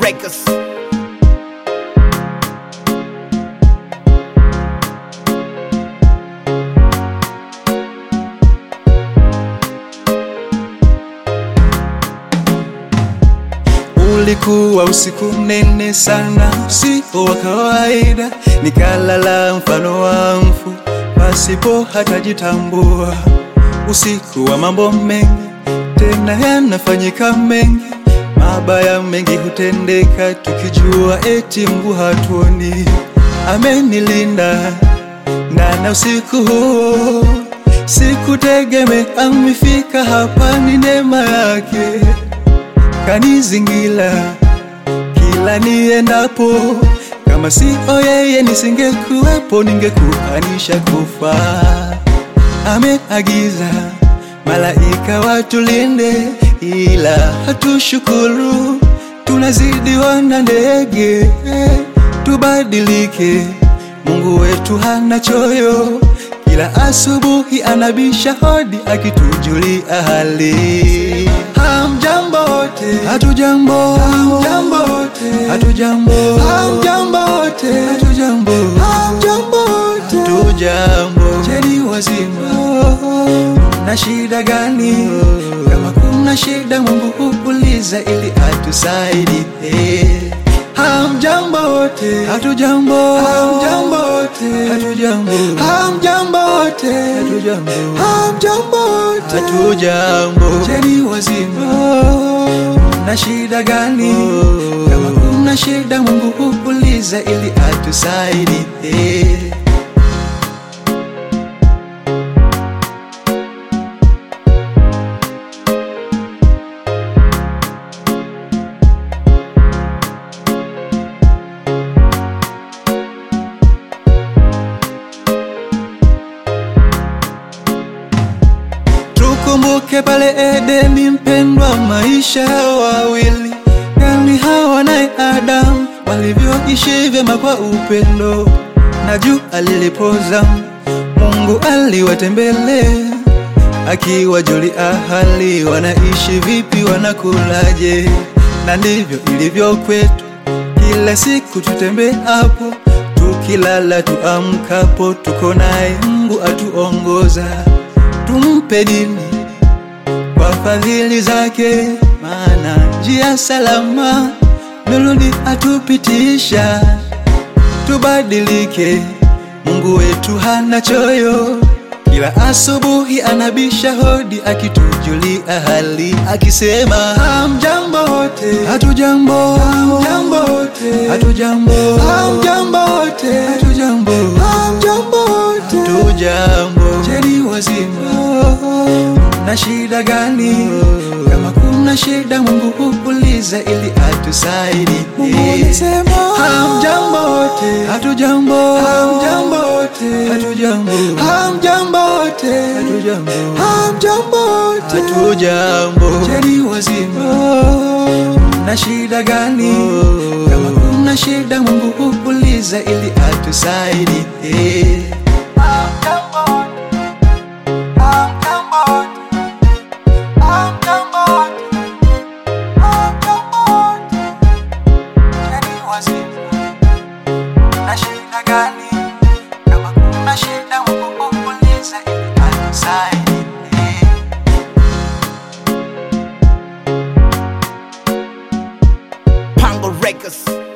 Records. Ulikuwa usiku mnene sana, usio wa kawaida, nikalala mfano wa mfu pasipo hata jitambua. Usiku wa mambo mengi, tena yanafanyika mengi, mabaya mengi hutendeka, tukijua eti Mungu hatuoni. Amenilinda ndana usiku huo, sikutegemea amefika hapa, ni neema yake kanizingira kila niendapo, kama sio yeye nisingekuwepo, ningekuanisha kufa. Ameagiza malaika watulinde, ila hatushukuru, tunazidiwa na ndege. Tubadilike, Mungu wetu hana choyo, kila asubuhi anabisha hodi akitujulia hali. Hamjambo wote, hatujambo, hamjambo wote, hatujambo, hamjambo wote, hatujambo, hamjambo wote, hatujambo. Jeni wazima, na shida gani? Kama kuna shida, Mungu huuliza ili atusaidie. Hamjambo wote, hatujambo, hamjambo wote, hatujambo, hamjambo wote, hatujambo, hamjambo wote, hatujambo. Jeni wazima, na shida gani? Kama kuna shida, Mungu huuliza ili atusaidie. Tukumbuke pale Edeni, mpendwa, maisha ya wawili, yani Hawa naye Adamu walivyoishi vyema kwa upendo, na jua lilipoza, Mungu aliwatembelea akiwajulia hali, wanaishi vipi, wanakulaje? Na ndivyo ilivyo kwetu, kila siku tutembeapo, tukilala, tuamkapo, tuko naye Mungu atuongoza tumpe dini kwa fadhili zake, maana njia salama nuruni atupitisha. Tubadilike, Mungu wetu hana choyo, kila asubuhi anabisha hodi akitujulia hali, akisema hamjambo wote, hatujambo, hamjambo wote, hatujambo, hamjambo wote, hatujambo, hamjambo wote, hatujambo. Jeni wazima, na shida gani? Kama kuna shida, Mungu huuliza ili atusaidie. Hamjambo wote, hatujambo, hamjambo wote, hatujambo, hamjambo wote, hatujambo, hamjambo wote, hatujambo. Jeni wazima, na shida gani? Kama kuna shida, Mungu huuliza ili atusaidie. na shida gani? Kama kuna shida, Mungu huuliza ili atusaidie. Pango Records.